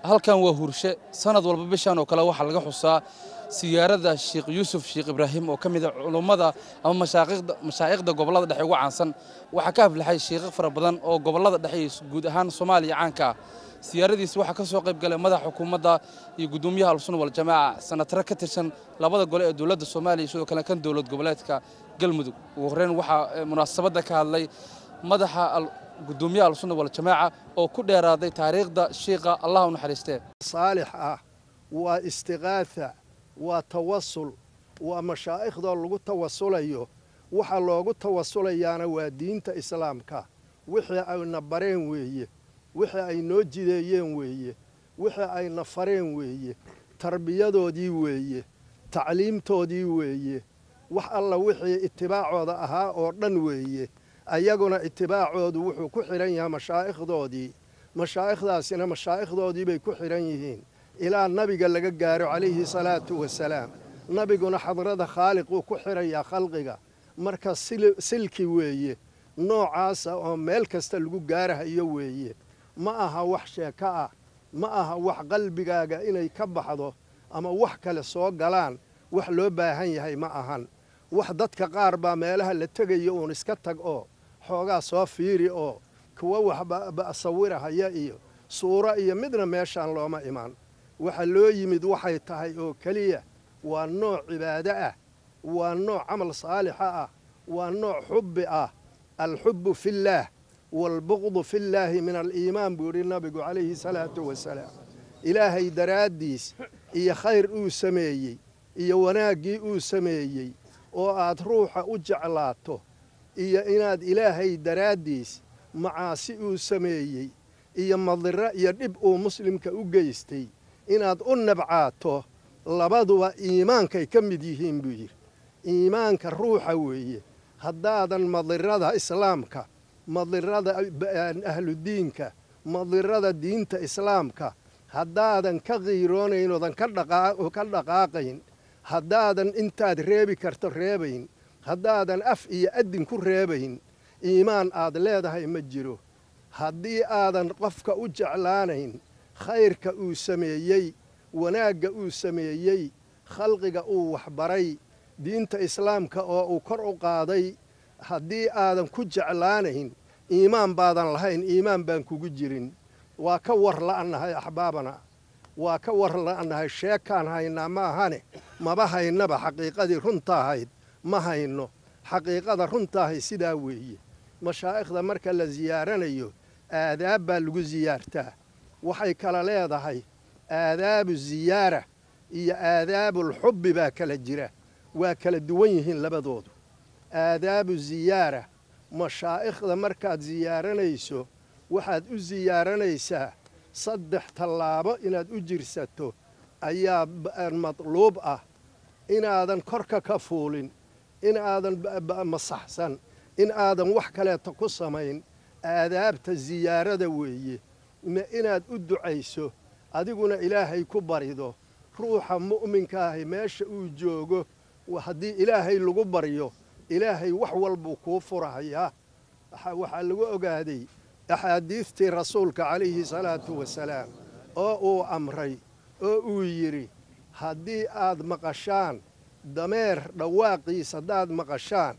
halkan waa hurshe sanad walba bishan oo kale waxaa laga xusaa siyaarada sheekh yuusuf sheekh ibraahim oo ka mid a culummada ama mashaa'ikhda gobollada dhexe ugu caansan waxaa ka aflaxay sheekh fara badan oo gobollada dhexe iyo guud ahaan soomaaliya caanka ah siyaaradiis waxaa ka soo qayb galay madaxa xukuumadda iyo gudoomiyaha alsunna waljamaaca sanatare ka tirsan labada gole ee dowladda soomaaliya sidoo kale kan dowlad goboleedka galmudug ugu horreyn waxaa munaasabadda ka hadlay madaxa gudoomiyaha alsunna waljamaaca oo ku dheeraaday taariikhda shiikha allah u naxariistee saalix ah waa istiqaatha waa tawasul waa mashaaikhdoo lagu tawasulayo waxa loogu tawasulayaana waa diinta islaamka wixii ayna bareen weeye wixii ay noo jideeyeen weeye wixii ayna fareen weeye tarbiyadoodii weeye tacliimtoodii weeye wax alla wixii itibaacooda ahaa oo dhan weeye ayaguna itibaacoodu wuxuu ku xidhan yahay mashaa'ikhdoodii mashaa'ikhdaasina mashaa'ikhdoodii bay ku xidhan yihiin ilaa nabiga laga gaaro calayhi salaatu wasalaam nabiguna xadrada khaaliquu ku xidhayaa khalqiga marka silki weeye noocaasa oo meel kasta lagu gaarahayo weeye ma aha wax sheeko ah ma aha wax qalbigaaga inay ka baxdo ama wax kale soo galaan wax loo baahan yahay ma ahan wax dadka qaar baa meelaha la tegayo uun iska tag oo xoogaa soo fiiri oo kuwa waxba sawirahaya iyo suuro iyo midna meeshaan looma iman waxa loo yimid waxay tahay oo keliya waa nooc cibaado ah waa nooc camal saalixa ah waa nooc xubbi ah alxubbu fillaah waalbuqdu fillaahi min aliimaan buu yidhi nabigu calayhi salaatu wasalaam ilaahay daraaddiis iyo khayr uu sameeyey iyo wanaaggii uu sameeyey oo aad ruuxa u jeclaato iyo inaad ilaahay daraaddiis macaasi uu sameeyey iyo madiro iyo dhib uu muslimka u geystay inaad u nabcaato labaduba iimaankay ka mid yihiin buu yidhi iimaanka ruuxa weeye haddaadan madirada islaamka madirada ahludiinka madirada diinta islaamka haddaadan ka qiiroonayn oodan ka dhaqaaqayn haddaadan intaad reebi karto reebayn haddaadan af iyo addin ku reebayn iimaan aad leedahay ma jiro haddii aadan qofka u jeclaanayn khayrka uu sameeyey wanaagga uu sameeyey khalqiga uu waxbaray diinta islaamka oo uu kor u qaaday haddii aadan ku jeclaanayn iimaan baadan lahayn iimaan baan kugu jirin waa ka war la'annahay axbaabana waa ka war la'annahay sheekaan haynaa ma ahane maba haynaba xaqiiqadii runta ahayd ma hayno xaqiiqada runtaahay sidaa weeye mashaa'ikhda marka la siyaaranayo aadaab baa lagu siyaartaa waxay kala leedahay aadaabu ziyaara iyo aadaabulxubbi baa kala jira waa kala duwan yihiin labadoodu aadaabu ziyaara mashaa'ikhda markaad siyaaranayso waxaad u siyaaranaysaa saddex tallaabo inaad u jirsato ayaa madluub ah inaadan korka ka fuulin in aadan masaxsan in aadan wax kaleeta ku samayn aadaabta siyaarada weeye inaad u ducayso adiguna ilaahay ku barido ruuxa mu'minkaahi meesha uu joogo haddii ilaahay lagu baryo ilaahay wax walbuu kuu furahayaa waxaa lagu ogaaday axaadiistii rasuulka calayhi salaatu wasalaam oo uu amray oo uu yidhi haddii aad maqashaan dameer dhawaaqiis haddaad maqashaan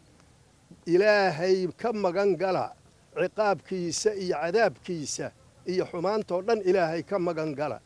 ilaahay ka magan gala ciqaabkiisa iyo cadaabkiisa iyo xumaantoo dhan ilaahay ka magan gala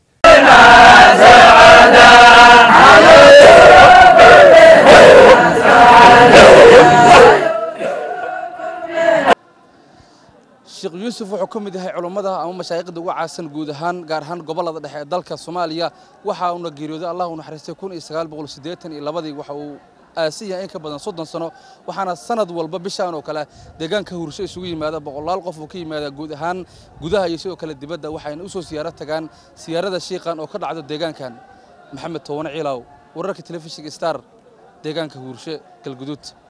sheekh yuusuf wuxuu ka mid yahay culummada ama mashaayikhda uga caasan guud ahaan gaar ahaan gobollada dhexe ee dalka soomaaliya waxa uuna geeriyooday allah u naxariistay kun iyo sagaal boqol siddeetan iyo labadii waxa uu aasan yahay in ka badan soddon sano waxaana sanad walba bishaan oo kale deegaanka hursho isugu yimaada boqolaal qof uu ka yimaada guud ahaan gudaha iyo sidoo kale dibadda waxayna u soo siyaaro tagaan siyaarada shiiqan oo ka dhacdo deegaankan maxamed towane ciilaaw wararka telefishinka star deegaanka huurshe galguduud